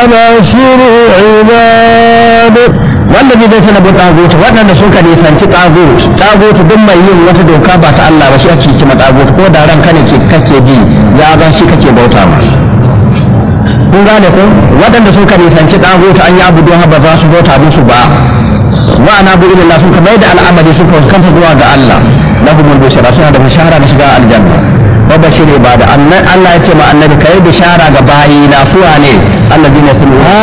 وبشر عباد wanda zai tana bu tagut waɗanda suka nisanci tagut tagut duk mai yin wata doka ba ta Allah ba shi ake kima tagut ko da ranka ne ke kake bi ya zan shi kake bauta ma kun gane ko waɗanda suka nisanci tagut an yi abu don ba za su bauta musu ba wa ana bu ilallah sun kamar da al'amari suka fuskanta zuwa ga Allah lahumul bushara suna da bishara na shiga aljanna wa bashir ibada Allah ya ce ma annabi kai bishara ga bayi na suwa ne alladina sun